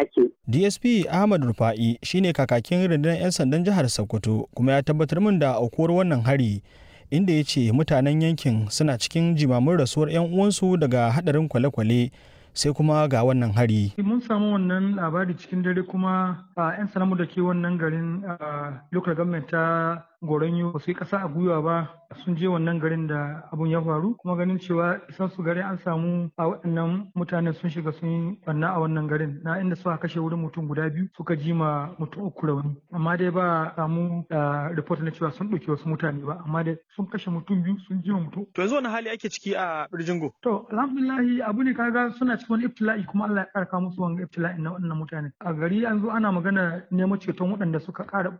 ake. DSP Ahmad Rufa'i shine kakakin rundunar 'yan sandan jihar Sokoto kuma ya tabbatar min da aukuwar wannan hari inda ya ce mutanen yankin suna cikin jimamin rasuwar 'yan uwansu daga hadarin kwale-kwale sai kuma ga wannan hari. Mun samu wannan labari cikin dare kuma a 'yan sanamu da ke wannan garin local government ta Goronyo ba su yi ƙasa a gwiwa ba sun je wannan garin da abun ya faru kuma ganin cewa isan su gari an samu a waɗannan mutanen sun shiga sun yi banna a wannan garin na inda suka kashe wurin mutum guda biyu suka ji ma mutum uku rauni amma dai ba samu report na cewa sun ɗauki wasu mutane ba amma dai sun kashe mutum biyu sun ji ma mutum. To yanzu wani hali ake ciki a Birjingo? To alhamdulillahi abu ne kaga suna cikin wani ibtila'i kuma Allah ya ƙara musu wani ibtila'i na waɗannan mutane. A gari an zo ana magana neman ceton waɗanda suka ƙara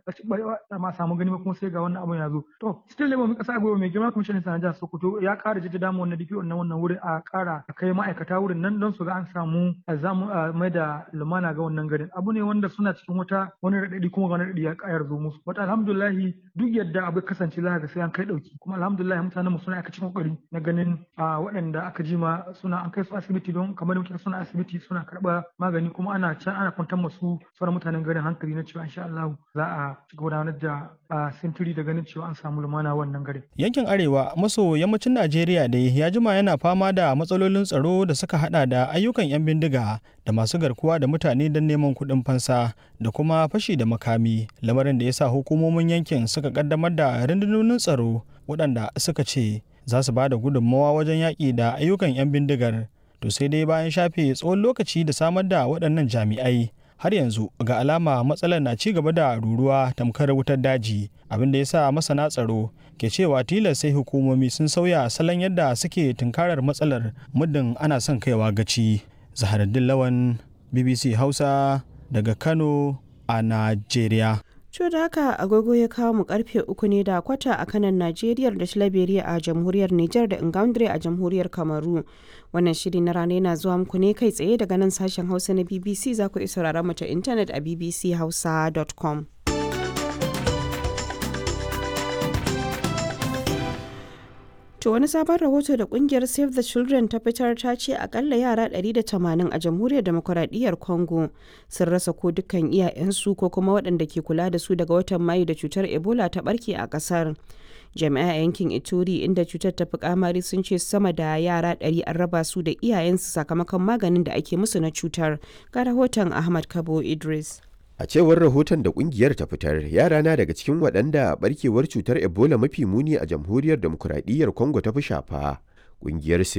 ma samu gani ba kuma sai ga wannan abun ya zo to still labor mun kasa gobe mai girma kwamishinan sanar jihar Sokoto ya kara jaddada mu wannan DPO na wannan wurin a kara a kai ma'aikata wurin nan don su ga an samu a zamu mai da lumana ga wannan garin abu ne wanda suna cikin wata wani radadi kuma wani radadi ya kayar zo musu wata alhamdulillah duk yadda abu kasance za ga sai an kai dauki kuma alhamdulillah mutanen mu suna aka cikin kokari na ganin a waɗanda aka jima suna an kai su asibiti don kamar muke suna asibiti suna karɓa magani kuma ana can ana kwantar masu sauran mutanen garin hankali na cewa insha Allah za a ci gudanar da sintiri da ganin cewa an samu lumana wannan garin. Yankin Arewa maso yammacin Najeriya dai ya jima yana fama da matsalolin tsaro da suka hada da ayyukan 'yan bindiga da masu garkuwa da mutane don neman kuɗin fansa da kuma fashi da makami lamarin da ya sa hukumomin yankin suka kaddamar da rundunonin tsaro waɗanda suka ce za su ba da gudunmawa wajen yaƙi da ayyukan 'yan bindigar to sai dai bayan shafe tsawon lokaci da samar da waɗannan jami'ai har yanzu ga alama matsalar na ci gaba da ruruwa tamkar wutar daji abin da ya sa masana tsaro ke cewa tilas sai hukumomi sun sauya salon yadda suke tunkarar matsalar muddin ana son kaiwa gaci zaharaddin lawan bbc hausa daga kano a najeriya Co da haka agogo ya kawo mu karfe uku ne da kwata a kanan Najeriya da Shalaberiya a jamhuriyar Nijar da Ingaundre a jamhuriyar Kamaru. Wannan shiri na rana yana zuwa muku ne kai tsaye daga nan sashen Hausa na BBC za ku iya sauraron mu ta intanet a bbchausa.com. To wani sabon rahoto da kungiyar Save the Children ta fitar ta ce akalla yara 180 a jamhuriyar demokuraɗiyyar Congo sun rasa ko dukkan iyayensu ko kuma waɗanda ke kula da su daga watan Mayu da cutar Ebola ta barke a ƙasar. Jami'a yankin Ituri inda cutar ta fi kamari sun ce sama da yara 100 an raba su da iyayensu sakamakon maganin da ake musu na cutar. Ga rahoton Ahmad Kabo Idris. A cewar rahoton da kungiyar ta fitar, yara na daga cikin waɗanda barkewar cutar Ebola mafi muni a jamhuriyar demokuraɗiyyar Congo ta fi shafa. Kungiyar